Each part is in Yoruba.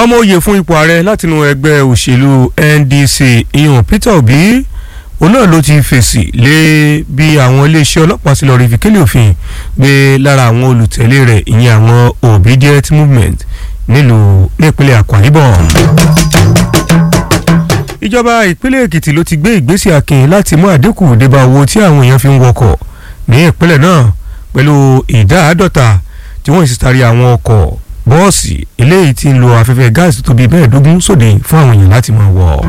ọmọ òye fún ipò ààrẹ látinú ẹgbẹ́ òṣèlú NDC ìyọ̀n Peter Obi òun náà ló ti fèsì lé bí àwọn iléeṣẹ́ ọlọ́pàá ti lọ rí fìkélé òfin gbé lára àwọn olùtẹ̀lé rẹ̀ ìyẹn àwọn obedient movement nílùú nípínlẹ̀ Akwa Ibom. ìjọba ìpínlẹ̀ Èkìtì ló ti gbé ìgbésẹ̀ akin láti mú àdínkù débá owó tí àwọn èèyàn fi ń wọkọ̀ ní ìpínlẹ̀ náà pẹ̀lú ìdá àádọ́ta tí wọ́n sì tarí àwọn ọkọ̀ bọ́ọ̀sì eléyìí tí ń lo afẹ́fẹ́ gáàsì tó bí mẹ́ẹ̀ẹ́dógún sóde fún àwọn èèyàn láti máa wọ̀.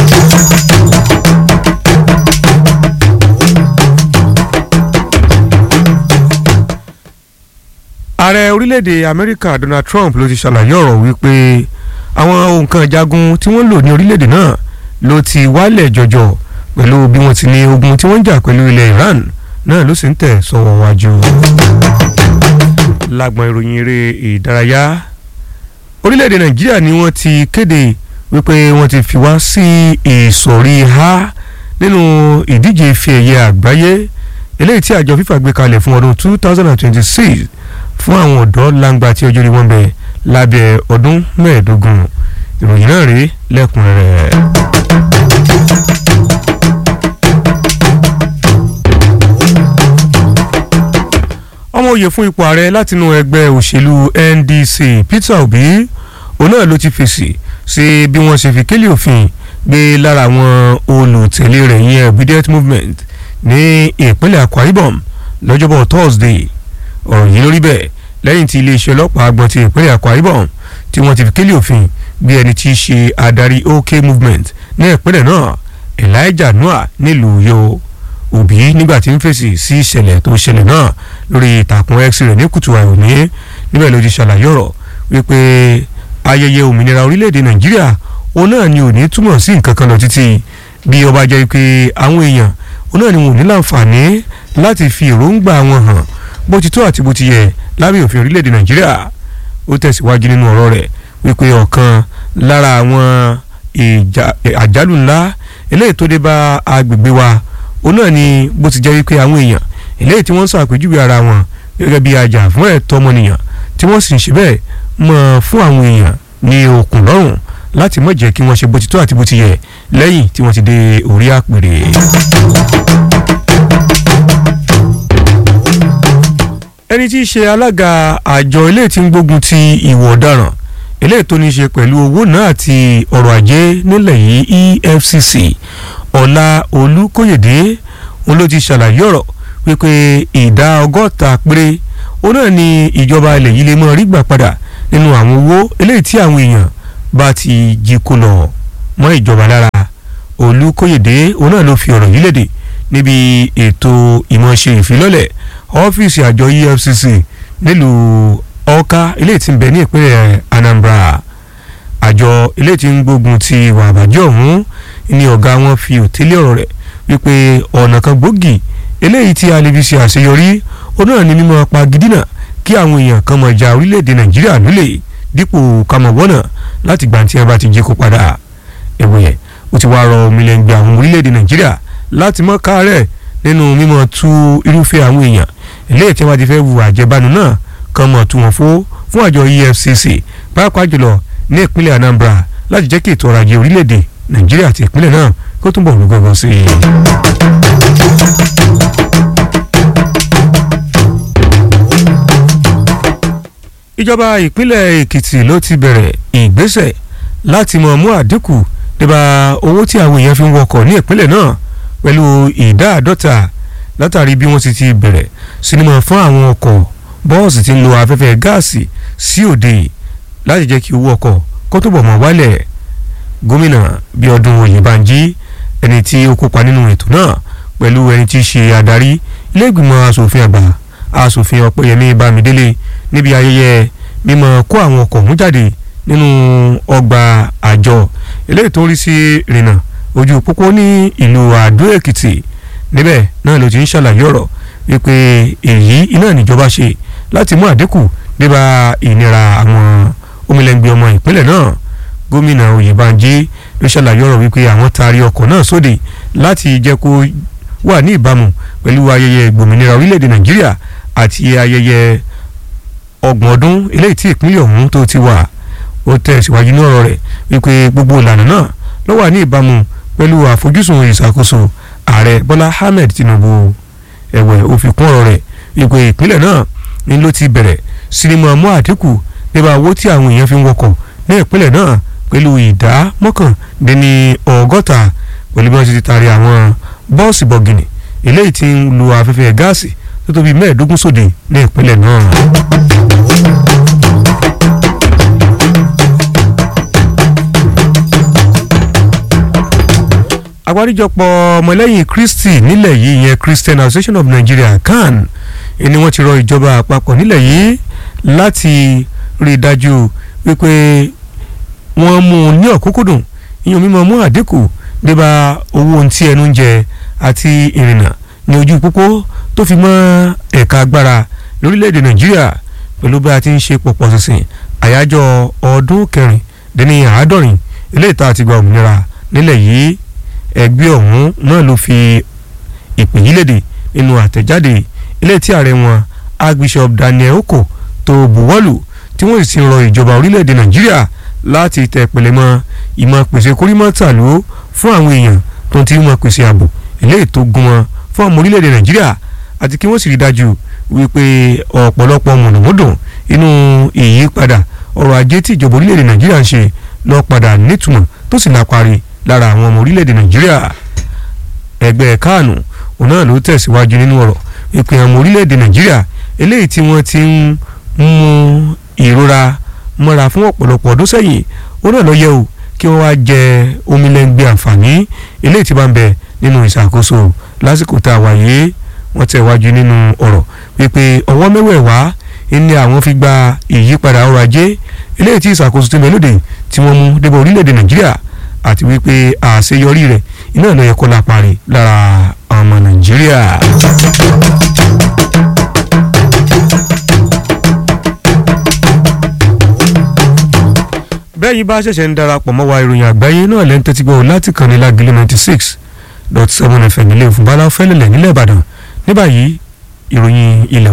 ààrẹ orílẹ̀-èdè amẹ́ríkà donald trump ló ti ṣàlàyé ọ̀rọ̀ wípé àwọn nǹkan ìjagun tí wọ́n lò ní orílẹ̀-èdè náà ló ti wálẹ̀ jọjọ pẹ̀lú bí wọ́n ti ní ogun tí wọ́n ń jà pẹ̀lú ilẹ̀ iran náà ló sì ń tẹ̀ sọ́wọ́ wájú. lágbọn ìròyìn eré ìdárayá orílẹ̀-èdè nàìjíríà ni wọ́n ti kéde wípé wọ́n ti fi wá sí ìsọ̀rí ha nínú ìdíje ife ẹ̀yẹ àgbáyé eléyìí tí àjọ fífà gbé kalẹ̀ fún ọdún two thousand and twenty-six fún àwọn ọ̀dọ́ langba tí ọjọ́ orí wọn bẹ̀ lábẹ́ ọdún mẹ́ẹ̀ẹ́dógún ìròyìn náà rí lẹ́kùnrẹ́rẹ́. ọmọ òye fún ipò ààrẹ látinú ẹgbẹ́ òṣèlú NDC Peter Obi òun náà ló ti fèsì sí bí wọ́n ṣe fi kélé òfin gbé lára àwọn olùtẹ̀lé rẹ̀ yẹn obedient movement ní ìpínlẹ̀ Akwa Ibom lọ́jọ́bọ̀ Thursday ọ̀rọ̀ yìí lórí bẹ́ẹ̀ lẹ́yìn tí iléeṣẹ́ ọlọ́pàá agbọ̀n ti ìpínlẹ̀ Akwa Ibom tí wọ́n ti fi kélé òfin gbé ẹni tí í ṣe adarí OK movement ní ìpínlẹ̀ náà Elijah Noah nílùú Uyo Obi nígbà tí ń fèsì sí ìṣẹ̀lẹ̀ tó ṣẹlẹ̀ náà lórí ìtàkùn X rẹ̀ ní kùtù àìròní níbẹ̀ ló ti ṣàlàyé ọ̀rọ̀ wípé ayẹyẹ òmìnira orílẹ̀-èdè Nàìjíríà òun náà ni ò ní túmọ̀ sí nǹkan kan lọ títí bí ó bá jẹ́ pé àwọn èèyàn òun náà ni wọn ò ní láǹfààní láti fi èròǹgbà wọn hàn bó ti tó àti bó ti yẹ lábẹ́ òfin orílẹ̀-èdè nàìjíríà ó tẹ̀síwájú nínú ọ̀rọ̀ rẹ̀ wípé ọ̀kan lára àwọn àjálù ńlá eléyìí tó dé bá agbègbè wa òun náà ni bó ti jẹ́ wípé àwọn èèyàn eléyìí tí wọ́n ń ṣàpèjúwe ara wọn gẹ́gẹ́ bí ajá fún ẹ̀tọ́ ọmọnìyàn tí wọ́n sì ń ṣe bẹ́ẹ̀ mọ́ fún àwọn èèyàn ní okùn lọ́rùn láti má jẹ́ kí wọ́n ṣe bó ti tó àti bó ti yẹ lẹ́yìn tí wọ́n ti dé orí àpèrè. ẹni tí í ṣe alága àjọ ilé tí ń gbógun ti ìwà ọ̀daràn eléyìí tó ní í ṣe pẹ̀lú owó náà àti ọrọ̀ ajé nílẹ̀ yìí EFCC ọlá olùkóyèdè òun ló ti ṣàlàyé ọ̀rọ̀ wípé ìdá ọgọ́ta péré òun náà ni ìjọba ilẹ̀ yìí lè mọ rí gbà padà nínú àwọn owó eléyìí tí àwọn èèyàn bá ti jí kó lọ mọ́ ìjọba lára olùkóyèdè òun náà ló fi ọ̀rọ̀ yìí léde níbi ètò ìmọ̀ọ́ṣe ìfilọ́lẹ̀ ọ́fíìsì àjọ EFCC nílùú Ọ̀ka ilé tí ń bẹ ní ìpínlẹ̀ Anambra àjọ ilé tí ń gbógun ti ìwà àbàjẹ́ ọ̀hún ni ọ̀gá wọn fi òtélé ọ̀rọ̀ rẹ̀ wípé ọ̀nà kan gbòógì eléyìí tí a lè fi ṣe àṣeyọrí ó náà ní mímọ́ pagidínà kí àwọn èèyàn kan mọ̀ ja orílẹ̀-èdè Nàìjíríà lólè dípò kàmọ̀wọ́nà láti gbà tí a bá ti jí kó padà ẹ̀wẹ̀ ó ti wá rọ omilẹ̀ngbẹ̀ àwọn orílẹ̀-èdè Nàìjíríà láti mọ́ káàárẹ̀ nínú mímọ́ tú irúfẹ́ àwọn èèyàn eléyìí tí wọ́n ti fẹ́ wu àjẹbánu náà kan mọ̀ tú wọn fó fún àjọ EFCC pàápàá jùlọ ní ìpínlẹ̀ Anambra láti jẹ́ kí ètò ọrọ̀ ajé orílẹ̀-èdè Nàìjíríà àti ìpínlẹ̀ náà kó túnbọ̀ rú gọ́gọ́ sí i. ìjọba ìpínlẹ̀ Èkìtì ló ti bẹ̀rẹ̀ ìgbésẹ̀ láti mọ̀ mú àdínkù nípa owó tí àwọn èèyàn fi ń wọkọ̀ ní ìpínlẹ̀ náà pẹ̀lú ìdá àádọ́ta látàrí bí wọ́n ti ti bẹ̀rẹ̀ sinimá fún àwọn ọkọ̀ bọ́ọ̀sì tí ń lo afẹ́fẹ́ gáàsì sí òde láti jẹ́ kí owó ọkọ̀ kó túbọ̀ mọ́ wálẹ̀ gómìnà Bíọ́dún Oyèbánjí ẹni tí ó kópa nínú ètò náà pẹ̀lú ẹni tí í ṣe adarí ilé ìgbìmọ̀ asòfin àgbà asòfin Ọpẹ́yẹmí Bámidélé níbi ayẹyẹ mímọ́ kó àwọn ọkọ̀ mú jáde nínú ọgbà àjọ eléyìí tó ń rí sí ìrìnnà ojú pópó ní ìlú Àdó Èkìtì níbẹ̀ náà ló ti ń ṣàlàyé ọ̀rọ̀ wípé èyí iná níjọba ṣe láti mú àdínkù débà ìnira àwọn omilẹ̀ngbẹ̀ ọmọ ìpínlẹ̀ náà gómìnà Oyèbánjí ló ṣàlàyé ọ̀rọ̀ wípé àwọn taari ọkọ̀ náà sóde láti jẹ́ kó wà ní ìbámu pẹ̀lú ayẹyẹ ìgbòmìnira orílẹ̀-èdè Nàìjíríà àti ayẹyẹ ọgbọ̀n ọdún eléyìí tí ìpínlẹ̀ ọ̀hún tó ti wà ó tẹ̀síwájú ní ọ̀rọ̀ rẹ̀ wípé gbogbo ìlànà náà ló wà ní ìbámu pẹ̀lú àfojúsùn ìṣàkóso ààrẹ bọ́lá ahmed tinubu ẹ̀wẹ̀ ó fi kún ọ̀rọ̀ rẹ̀ wípé ìpínlẹ̀ náà ni ló ti bẹ̀rẹ̀ sinimá mú àdínkù nípa owó tí àwọn èèyàn fi ń wọkọ̀ ní ìpínlẹ̀ náà pẹ̀lú ìdá mọ́kàndínní ọgọ́ta pẹ̀lú bí wọ́n ti ti taari àwọn bọ́ọ̀sì bọ̀gìnì eléyìí tí ń lu afẹ́fẹ́ gáàsì tó tóbi mẹ́ẹ̀ẹ́dógún sóde ní ìpínlẹ̀ náà. àgbáríjọpọ̀ ọmọlẹ́yìn kristi nílẹ̀ yìí yẹn christian association of nigeria can ni wọ́n ti rọ ìjọba àpapọ̀ nílẹ̀ yìí láti rí i dájú wípé wọ́n mú un ní ọ̀kúnkúndùn ìyẹn mímọ́ mú àdínkù débà owó ohun tí ẹnu ń jẹ àti ìrìnnà ní ojú pópó tó fi mọ́ ẹ̀ka agbára lórílẹ̀‐èdè nàìjíríà pẹ̀lú bí a ti ń ṣe pọ̀pọ̀ sísìn àyájọ́ ọdún kẹrìndínní àádọ́rin eléyìí tá a ti gba òmìnira nílẹ̀ yìí ẹgbẹ́ ọ̀hún náà ló fi ìpè yí léde nínú àtẹ̀jáde ilé tí ààrẹ wọn archbishop daniel oko tó buwọ́lù tí wọ́n sì ti rọ ìjọba orílẹ̀-èdè nàìjíríà láti tẹ̀ pẹ̀lẹ́ mọ́ ìmọ̀ pèsè kórìmọ́tàló fún àwọn èèyàn tó ti mọ̀ pèsè ààbò eléyìí tó gún wọn fún ọmọ orílẹ̀-èdè nàìjíríà àti kí wọ́n sì rí dájú wípé ọ̀pọ̀lọpọ̀ mọ̀nàmọ́dùn inú ìyípadà ọrọ̀ ajé tí ìjọba orílẹ̀-èdè nàìjíríà ń ṣe lọ padà nítumọ̀ tó sì lápárí lára àwọn ọmọ orílẹ̀-èdè nàìjíríà ẹgbẹ́ káànù òun náà ló tẹ̀síwájú nínú ọ̀rọ̀ ìpè àwọn orílẹ̀-èdè nàìjíríà eléyìí tí wọ́n ti ń mú ìrora mọ́ra fún ọ̀pọ̀lọpọ̀ ọdún sẹ́yìn òun náà lọ yẹ o kí wọ́n wá jẹ omilẹ́ngbẹ́ àǹfààní eléyìí tí bá ń bẹ nínú ìṣàkóso lásìkò tá a wà yìí wọ́n tẹ̀wájú nínú ọ̀rọ̀ wípé ọwọ́ mẹ́wẹ̀ẹ̀wá ni àwọn fi gba ìyípadà ọrọ̀ ajé eléyìí tí ìṣàkóso tó mẹ́lódé tí wọ́n mú débọ̀ orílẹ̀-èdè nàìjíríà àti wípé àṣeyọrí rẹ̀ iná ló yẹ kó lápárí lára ọmọ nàìjíríà. bẹ́ẹ̀ yìí bá ṣẹ̀ṣẹ̀ ń darapọ̀ mọ́ wa ìròyìn àgbáyé náà lẹ́ń tẹ́tí gbọ́ láti kàn ní lágìlẹ̀ ninety six dot seven fm ilé ìfúnbálá fẹ́lẹ̀lẹ̀ nílẹ̀ ìbàdàn ní báyìí ìròyìn ilẹ̀